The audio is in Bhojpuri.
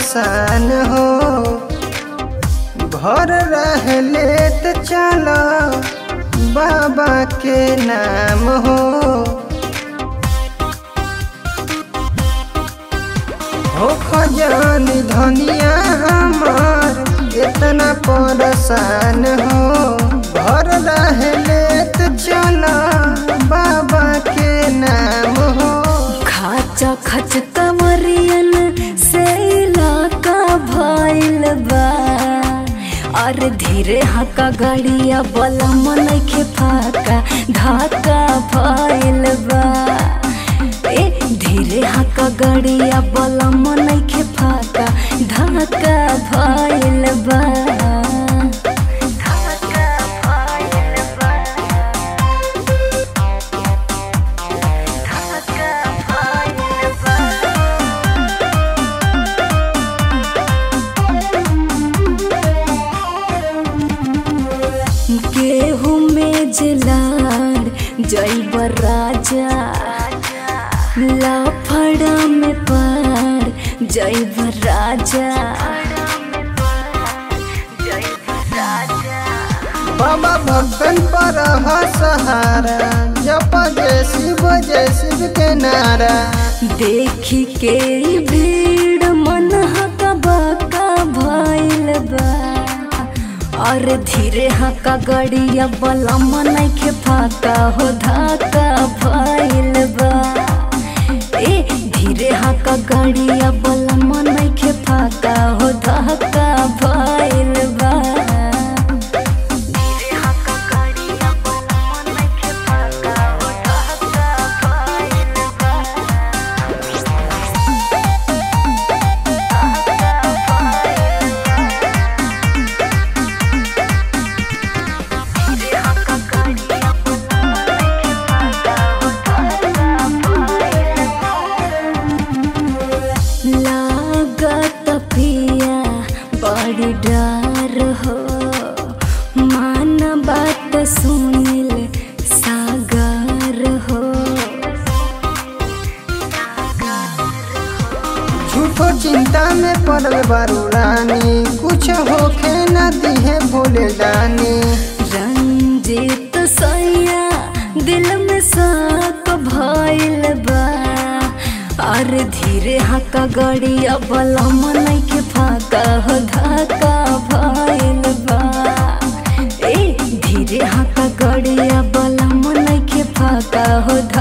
परेशान हो घर रहले त चलो बाबा के नाम हो हो खजान धनिया हमार इतना परेशान हो घर रहले त चलो बाबा के नाम हो खाचा खच कमरियन से इलाका भइल बा और धीरे हका गाड़िया बला मनखे फाका धाका भइल बा ए धीरे हका गाड़िया बला मनखे फाका धाका भइल बा धाका भइल बा धाका भइल बा गेहूं में जलार जैब राजा लाफड़ा में पार जैब राजा बाबा भक्तन पर हा सहारा जप जय शिव जय शिव के नारा देखी के ई भीड़ मन हका बाका भइल बा और धीरे हका गड़िया बला मन के फाका हो धाका भइल बा ए धीरे हका गड़िया बला मन के फाका हो धाका भइल बा धीरे हका गड़िया बला मन के फाका हो धाका भइल बा लागत पिया बड़ी डर हो मान बात सुनिल सागर हो झूठो चिंता में पड़ल बारू रानी कुछ होखे न दिहे भोले जानी रंजित सैया दिल में साक भइल बा और धीरे हका गड़िया बला मन के फाका हो धाका भइल बा ए धीरे हका गड़िया बला मन के फाका हो धाका